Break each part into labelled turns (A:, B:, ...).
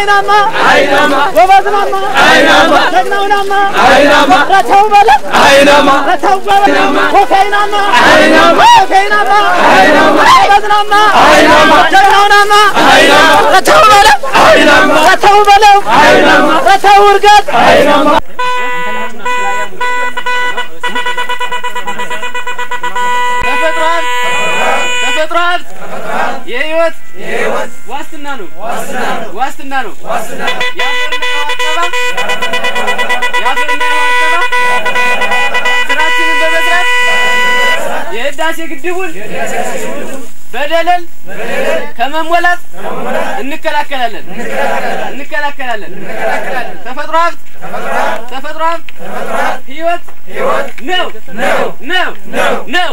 A: አይናማ አይናማ ጎበዝናማ አይናማ ጀግናውናማ አይናማ ረተው በለ አይናማ ረተው በለ ኮከይናማ አይናማ ኮከይናማ አይናማ ጎበዝናማ አይናማ ጀግናውናማ አይናማ ረተው በለ አይናማ ረተው በለው አይናማ ረተው እርገጥ አይናማ ተፈጥሮ ሀብት ተፈጥሮ ሀብት የህይወት ዋስትና ነው ዋስትና ነው የአፈርና የውሃ አጠባ የአፈርና የውሃ አጠባ ስራችንን በመስራት የህዳሴ ግድቡን በደለል ከመሞላት እንከላከላለን እንከላከላለን ተፈጥሮ ሀብት ተፈጥሮ ሀብት ህይወት ነው ነው ነው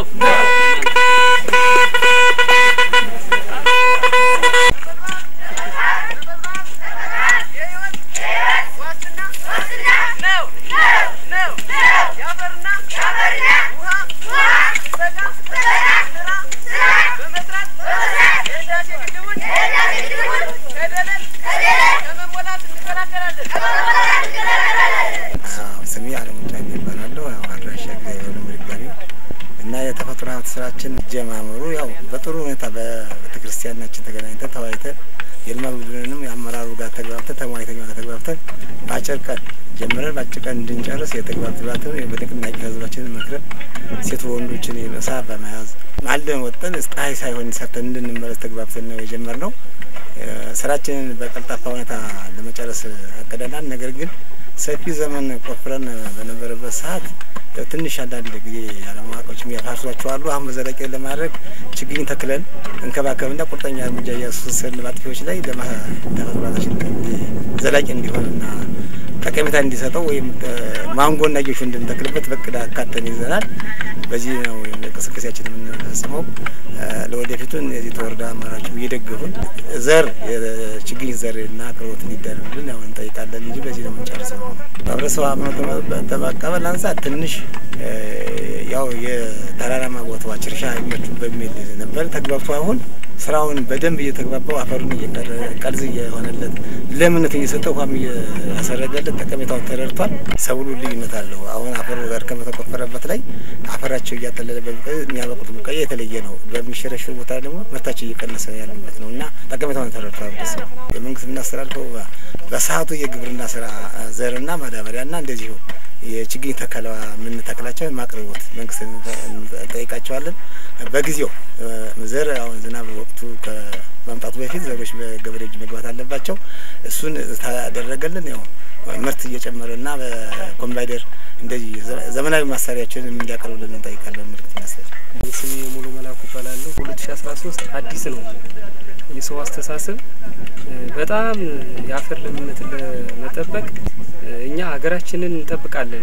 B: ስሜ አለሙጫ ይባላለሁ። ያው አድራሻ የሆነ ምድጋሚ እና የተፈጥሮ ሀብት ስራችን ጀማመሩ ያው በጥሩ ሁኔታ በቤተ ክርስቲያናችን ተገናኝተን ተወያይተን የልማት ቡድንንም የአመራሩ ጋር ተግባብተን ተሟይተኛ ጋር ተግባብተን በአጭር ቀን ጀምረን በአጭር ቀን እንድንጨርስ የተግባብትን በንቅናቄ ህዝባችንን መክረን ሴት ወንዶችን የመሳ በመያዝ ማልደን ወጠን ፀሐይ ሳይሆን ሰርተን እንድንመለስ ተግባብተን ነው የጀመርነው። ስራችንን በቀልጣፋ ሁኔታ ለመጨረስ አቅደናል። ነገር ግን ሰፊ ዘመን ቆፍረን በነበረበት ሰዓት ትንሽ አንዳንድ ጊዜ ያለማወቆች የሚያፋሷቸው አሉ። አሁን በዘላቂ ለማድረግ ችግኝ ተክለን እንከባከብና ቁርጠኛ እርምጃ እያስወሰድን በአጥፊዎች ላይ ለተፈጥሯችን ዘላቂ እንዲሆንና ጠቀሜታ እንዲሰጠው ወይም ማንጎና ጌሾ እንድንተክልበት በቅድ አካተን ይዘናል። በዚህ ነው እንቅስቃሴያችን የምንፈጽመው። ለወደፊቱ እነዚህ ተወረዳ አመራሮች እየደገፉን ዘር የችግኝ ዘር እና አቅርቦት እንዲደረግልን ያው እንጠይቃለን እንጂ በዚህ ነው የምንጨርሰው። ማህበረሰቡ አምኖ ተመቀበል አንጻር ትንሽ ያው የተራራማ ቦታዎች እርሻ ይመቹ በሚል ነበር ተግባብቶ አሁን ስራውን በደንብ እየተግባባው አፈሩን እየቀረ ቀልዝ እየሆነለት ለምነት እየሰጠ ውሃም እያሰረገለት ጠቀሜታውን ተረድቷል። ሰብሉ ልዩነት አለው። አሁን አፈሩ ጋር ከመተቆፈረበት ላይ አፈራቸው እያጠለለ የሚያበቁት ቡቃያ የተለየ ነው። በሚሸረሽር ቦታ ደግሞ ምርታቸው እየቀነሰ ያለበት ነው እና ጠቀሜታውን ተረድቷል። ደስ ነው የመንግስት የምናስተላልፈው በሰዓቱ የግብርና ስራ ዘርና ማዳበሪያና እንደዚሁ የችግኝ ተከላ የምንተክላቸው ማቅረቦት መንግስት እንጠይቃቸዋለን። በጊዜው ዘር አሁን ዝናብ ወቅቱ ከመምጣቱ በፊት ዘሮች በገበሬ እጅ መግባት አለባቸው። እሱን ታደረገልን ያው ምርት እየጨመረና በኮምባይደር እንደዚህ ዘመናዊ ማሳሪያችንን እንዲያቀርቡልን እንጠይቃለን። ምልክት ይመስላል።
C: ስሜ ሙሉ መላኩ ይባላለሁ። ሁለት ሺ አስራ ሶስት አዲስ ነው የሰው አስተሳሰብ በጣም የአፈር ለምነትን ለመጠበቅ እኛ ሀገራችንን እንጠብቃለን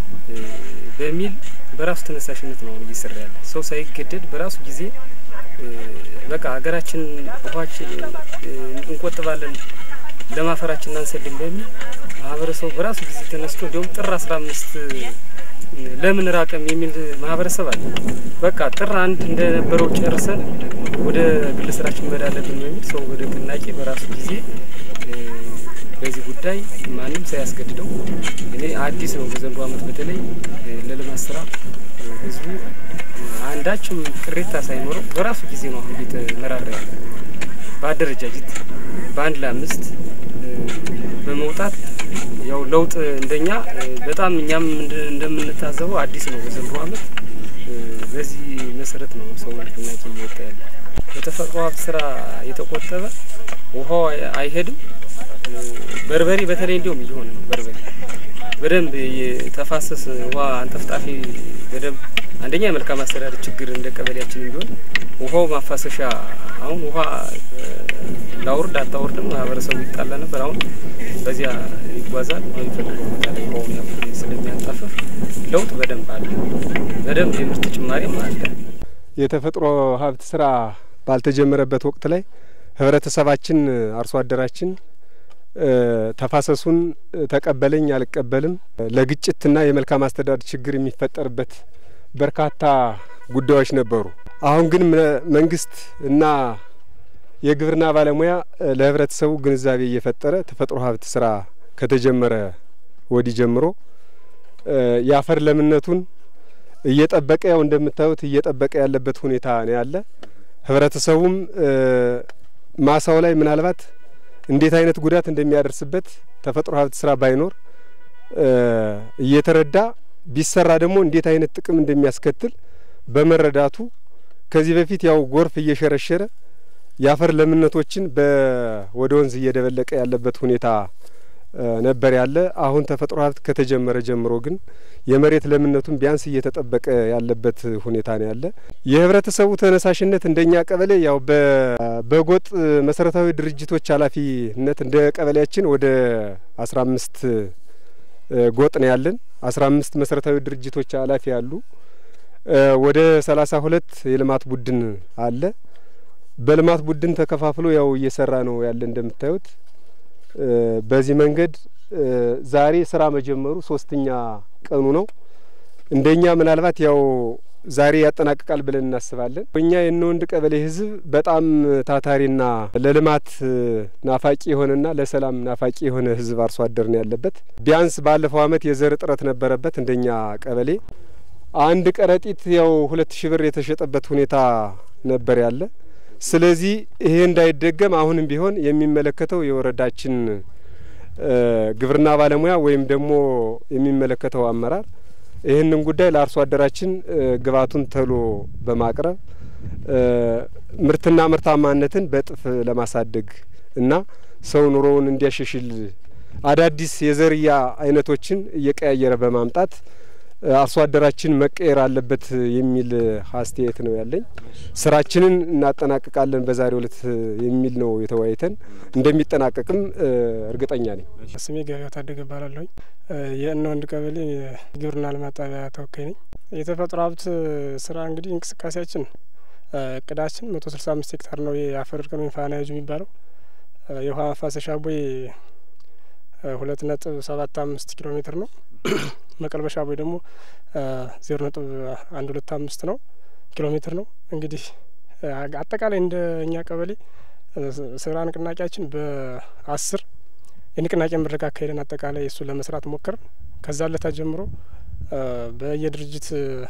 C: በሚል በራሱ ተነሳሽነት ነው እየሰራ ያለ ሰው ሳይገደድ በራሱ ጊዜ በቃ ሀገራችን ውሃችን እንቆጥባለን ለማፈራችን አንሰድም በሚል ማህበረሰቡ በራሱ ጊዜ ተነስቶ እንዲሁም ጥር አስራ አምስት ለምን ራቀም የሚል ማህበረሰብ አለ። በቃ ጥር አንድ እንደነበረው ጨርሰን ወደ ግል ስራችን መሄድ አለብን በሚል ሰው ወደ ንቅናቄ በራሱ ጊዜ በዚህ ጉዳይ ማንም ሳያስገድደው እኔ አዲስ ነው በዘንድሮ ዓመት በተለይ ለልማት ስራ ህዝቡ አንዳችም ቅሬታ ሳይኖረው በራሱ ጊዜ ነው አሁን እየተመራራ ያለ በአደረጃጀት በአንድ ለአምስት በመውጣት ያው ለውጥ እንደኛ በጣም እኛም እንደምንታዘበው አዲስ ነው በዘንድሮ ዓመት በዚህ መሰረት ነው ሰው ንቅናቄ እየወጣ ያለ። በተፈጥሮ ሀብት ስራ የተቆጠበ ውሃው አይሄድም። በርበሬ በተለይ እንዲሁም እየሆነ ነው። በርበሬ በደንብ የተፋሰስ ውሃ አንጠፍጣፊ በደንብ አንደኛ የመልካም አስተዳደር ችግር እንደ ቀበሌያችን ቢሆን ውሃው ማፋሰሻ አሁን ውሃ ላውርድ አታውርድም ማህበረሰቡ ይጣላ ነበር። አሁን በዚያ ይጓዛል በሚፈልገው ቦታ ላይ ውሃውን ያክል ስለሚያንጣፈፍ ለውጥ በደንብ አለ። በደንብ የምርት ጭማሪም አለ።
D: የተፈጥሮ ሀብት ስራ ባልተጀመረበት ወቅት ላይ ህብረተሰባችን አርሶ አደራችን ተፋሰሱን ተቀበለኝ አልቀበልም ለግጭትና የመልካም አስተዳደር ችግር የሚፈጠርበት በርካታ ጉዳዮች ነበሩ። አሁን ግን መንግስት እና የግብርና ባለሙያ ለህብረተሰቡ ግንዛቤ እየፈጠረ ተፈጥሮ ሀብት ስራ ከተጀመረ ወዲህ ጀምሮ የአፈር ለምነቱን እየጠበቀ ያው እንደምታዩት እየጠበቀ ያለበት ሁኔታ ነው ያለ። ህብረተሰቡም ማሳው ላይ ምናልባት እንዴት አይነት ጉዳት እንደሚያደርስበት ተፈጥሮ ሀብት ስራ ባይኖር እየተረዳ ቢሰራ ደግሞ እንዴት አይነት ጥቅም እንደሚያስከትል በመረዳቱ ከዚህ በፊት ያው ጎርፍ እየሸረሸረ የአፈር ለምነቶችን ወደ ወንዝ እየደበለቀ ያለበት ሁኔታ ነበር ያለ። አሁን ተፈጥሮ ሀብት ከተጀመረ ጀምሮ ግን የመሬት ለምነቱን ቢያንስ እየተጠበቀ ያለበት ሁኔታ ነው ያለ። የህብረተሰቡ ተነሳሽነት እንደኛ ቀበሌ ያው በጎጥ መሰረታዊ ድርጅቶች ኃላፊነት እንደ ቀበሌያችን ወደ አስራ አምስት ጎጥ ነው ያለን። አስራ አምስት መሰረታዊ ድርጅቶች ኃላፊ አሉ። ወደ ሰላሳ ሁለት የልማት ቡድን አለ። በልማት ቡድን ተከፋፍሎ ያው እየሰራ ነው ያለ እንደምታዩት በዚህ መንገድ ዛሬ ስራ መጀመሩ ሶስተኛ ቀኑ ነው። እንደኛ ምናልባት ያው ዛሬ ያጠናቅቃል ብለን እናስባለን። እኛ የእነወንድ ቀበሌ ህዝብ በጣም ታታሪና ለልማት ናፋቂ የሆነና ለሰላም ናፋቂ የሆነ ህዝብ አርሶ አደር ነው ያለበት። ቢያንስ ባለፈው አመት የዘር እጥረት ነበረበት እንደኛ ቀበሌ አንድ ከረጢት ያው ሁለት ሺህ ብር የተሸጠበት ሁኔታ ነበር ያለ። ስለዚህ ይሄ እንዳይደገም አሁንም ቢሆን የሚመለከተው የወረዳችን ግብርና ባለሙያ ወይም ደግሞ የሚመለከተው አመራር ይህንን ጉዳይ ለአርሶ አደራችን ግብዓቱን ተሎ በማቅረብ ምርትና ምርታማነትን በእጥፍ ለማሳደግ እና ሰው ኑሮውን እንዲያሻሽል አዳዲስ የዘርያ አይነቶችን እየቀያየረ በማምጣት አርሶ አደራችን መቀየር አለበት የሚል አስተያየት ነው ያለኝ። ስራችንን እናጠናቅቃለን በዛሬው ዕለት የሚል ነው የተወያይተን እንደሚጠናቀቅም እርግጠኛ ነኝ።
E: ስሜ ገበያው ታደገ እባላለሁኝ። የእነወንድ ቀበሌ ግብርና ልማት ጣቢያ ተወካይ ነኝ። የተፈጥሮ ሀብት ስራ እንግዲህ እንቅስቃሴያችን እቅዳችን መቶ ስልሳ አምስት ሄክታር ነው የአፈር እርከን ወይም ፋናያጁ የሚባለው የውሃ ማፋሰሻ ቦይ ሁለት ነጥብ ሰባት አምስት ኪሎ ሜትር ነው። መቀልበሻ ቦይ ደግሞ ዜሮ ነጥብ አንድ ሁለት አምስት ነው ኪሎ ሜትር ነው። እንግዲህ አጠቃላይ እንደ እኛ ቀበሌ ስራ ንቅናቄያችን በአስር የንቅናቄ መድረክ አካሄደን አጠቃላይ እሱን ለመስራት ሞከርን። ከዛ ለታ ጀምሮ በየድርጅት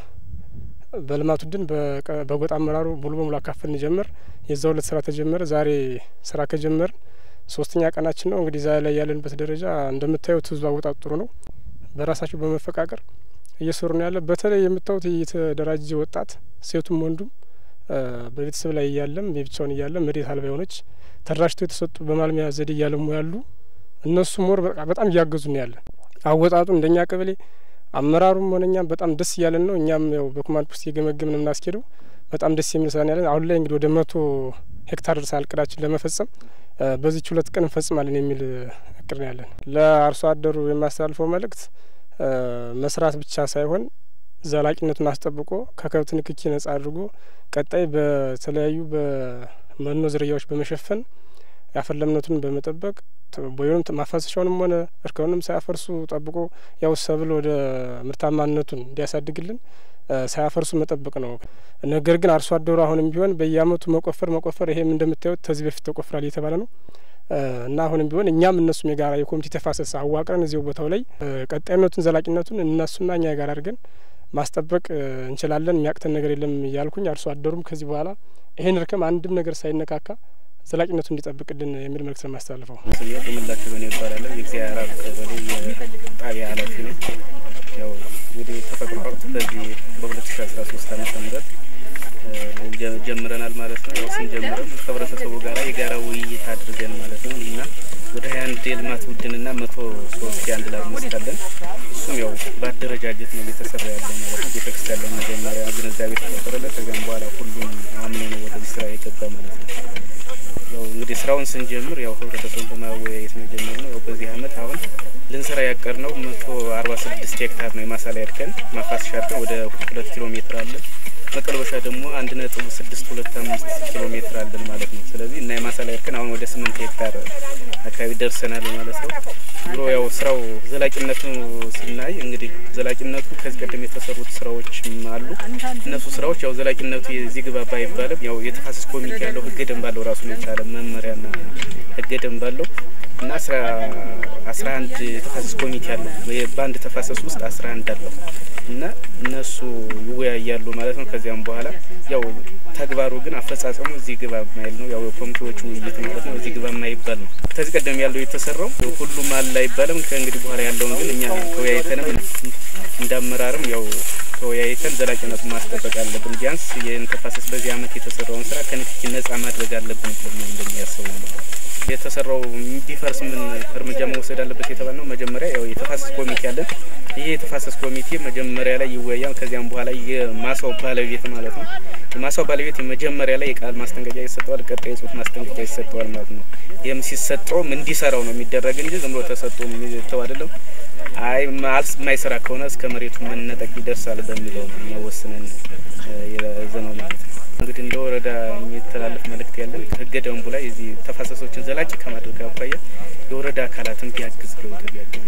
E: በልማቱ ድን በጎጥ አመራሩ ሙሉ በሙሉ አካፈልን ጀመር። የዛ ሁለት ስራ ተጀመረ። ዛሬ ስራ ከጀመርን ሶስተኛ ቀናችን ነው። እንግዲህ ዛሬ ላይ ያለንበት ደረጃ እንደምታዩት ህዝቡ አወጣጡ ጥሩ ነው። በራሳቸው በመፈቃቀር እየሰሩ ነው ያለ። በተለይ የምታዩት የተደራጀ ወጣት ሴቱም ወንዱም በቤተሰብ ላይ እያለም የብቻውን እያለም መሬት አልባ የሆነች ተደራጅተው የተሰጡ በማልሚያ ዘዴ እያለሙ ያሉ እነሱ ሞር በጣም እያገዙ ነው ያለን። አወጣጡ እንደኛ ቀበሌ አመራሩም ሆነ እኛም በጣም ደስ እያለን ነው። እኛም ያው በኮማንድ ፖስት እየገመገምን የምናስኬደው በጣም ደስ የሚል ስራ ነው ያለን። አሁን ላይ እንግዲህ ወደ መቶ ሄክታር ደርሰናል እቅዳችን ለመፈጸም በዚች ሁለት ቀን እንፈጽማለን የሚል እቅድ ነው ያለን። ለአርሶ አደሩ የማስተላልፈው መልእክት መስራት ብቻ ሳይሆን ዘላቂነቱን አስጠብቆ ከከብት ንክኪ ነጻ አድርጎ ቀጣይ በተለያዩ በመኖ ዝርያዎች በመሸፈን የአፈር ለምነቱን በመጠበቅ ቦዩንም ማፋሰሻውንም ሆነ እርከኑንም ሳያፈርሱ ጠብቆ ያው ሰብል ወደ ምርታማነቱን እንዲያሳድግልን ሳያፈርሱ መጠበቅ ነው። ነገር ግን አርሶ አደሩ አሁንም ቢሆን በየአመቱ መቆፈር መቆፈር ይሄም እንደምታዩት ከዚህ በፊት ተቆፍራል እየተባለ ነው እና አሁንም ቢሆን እኛም እነሱም የጋራ የኮሚቴ ተፋሰስ አዋቅረን እዚሁ ቦታው ላይ ቀጣይነቱን ዘላቂነቱን እነሱና እኛ ጋር አድርገን ማስጠበቅ እንችላለን። የሚያቅተን ነገር የለም እያልኩኝ አርሶ አደሩም ከዚህ በኋላ ይሄን እርከም አንድም ነገር ሳይነካካ ዘላቂነቱ እንዲጠብቅልን የሚል መልእክት ነው የማስተላልፈው።
F: ስሜ ቁምላቸው በኔ ይባላለሁ። የእግዚአብሔር አብ ቀበሌ የጣቢያ ኃላፊ ነኝ። ያው እንግዲህ ተፈጥሮ ሀብት በዚህ በሁለት ሺ አስራ ሶስት አመተ ምህረት ጀምረናል ማለት ነው። ያው ስንጀምረም ከህብረተሰቡ ጋራ የጋራ ውይይት አድርገን ማለት ነው እና ወደ ሀያ አንድ የልማት ቡድንና መቶ ሶስት የአንድ ላብ መስካለን። እሱም ያው በአደረጃጀት ነው እየተሰራ ያለው ማለት ነው። ቤተክርስቲያን ላይ መጀመሪያ ግንዛቤ ተፈጠረለት። ከዚያም በኋላ ሁሉም አምኖ ነው ወደዚህ ስራ የገባ ማለት ነው። ያው እንግዲህ ስራውን ስንጀምር ያው ህብረተሰቡን በማወያየት ነው የጀመርነው። ያው በዚህ አመት አሁን ልንሰራ ያቀድነው መቶ አርባ ስድስት ሄክታር ነው የማሳ ላይ እርከን ማፋሰሻ እርከን ወደ ሁለት ኪሎ ሜትር አለን። መቀልበሻ ደግሞ አንድ ነጥብ ስድስት ሁለት አምስት ኪሎ ሜትር አለን ማለት ነው። ስለዚህ እና የማሳ ላይ እርከን አሁን ወደ ስምንት ሄክታር አካባቢ ደርሰናል ማለት ነው። ብሎ ያው ስራው ዘላቂነቱ ስናይ እንግዲህ ዘላቂነቱ ከዚህ ቀደም የተሰሩት ስራዎችም አሉ። እነሱ ስራዎች ያው ዘላቂነቱ የዚህ ግባ ባይባልም ያው የተፋሰስ ኮሚቴ ያለው ህገ ደንብ አለው ራሱን የቻለ መመሪያና ህገ ደንብ አለው እና አስራ አንድ የተፋሰስ ኮሚቴ አለው። በአንድ ተፋሰስ ውስጥ አስራ አንድ አለው እና እነሱ ይወያያሉ ማለት ነው። ከዚያም በኋላ ያው ተግባሩ ግን አፈጻጸሙ እዚህ ግባ የማይል ነው። ያው የኮሚቴዎቹ ውይይት ማለት ነው። እዚህ ግባ የማይባል ነው። ከዚህ ቀደም ያለው የተሰራው ሁሉም አለ አይባልም። ከእንግዲህ በኋላ ያለውን ግን እኛ ተወያይተንም እንዳመራርም ያው ተወያይተን ዘላቂነቱን ማስጠበቅ አለብን። ቢያንስ ይህን ተፋሰስ በዚህ አመት የተሰራውን ስራ ከንክኪ ነጻ ማድረግ አለብን ብሎ እንደሚያስቡ ነው። የተሰራው እንዲፈርስ ምን እርምጃ መውሰድ አለበት የተባል ነው። መጀመሪያ ያው የተፋሰስ ኮሚቴ አለን። ይህ የተፋሰስ ኮሚቴ መጀመሪያ ላይ ይወያል። ከዚያም በኋላ የማሳው ባለቤት ማለት ነው የማሳው ባለቤት የመጀመሪያ ላይ የቃል ማስጠንቀቂያ ይሰጠዋል። ቀጣይ የጽሁፍ ማስጠንቀቂያ ይሰጠዋል ማለት ነው። ይህም ሲሰጠውም እንዲሰራው ነው የሚደረግ እንጂ ዝም ብሎ ተሰጥቶ የሚተው አይደለም። አይ ማልስ የማይሰራ ከሆነ እስከ መሬቱ መነጠቅ ይደርሳል በሚለው ነው የሚያወስነን የዘነው ማለት ነው። እንግዲህ እንደ ወረዳ የሚተላለፍ መልእክት ያለን ህገ ደንቡ ላይ የዚህ ተፋሰሶችን ዘላቂ ከማድረግ አኳያ የወረዳ አካላትን ቢያግዝ ገብቶ ቢያግዝ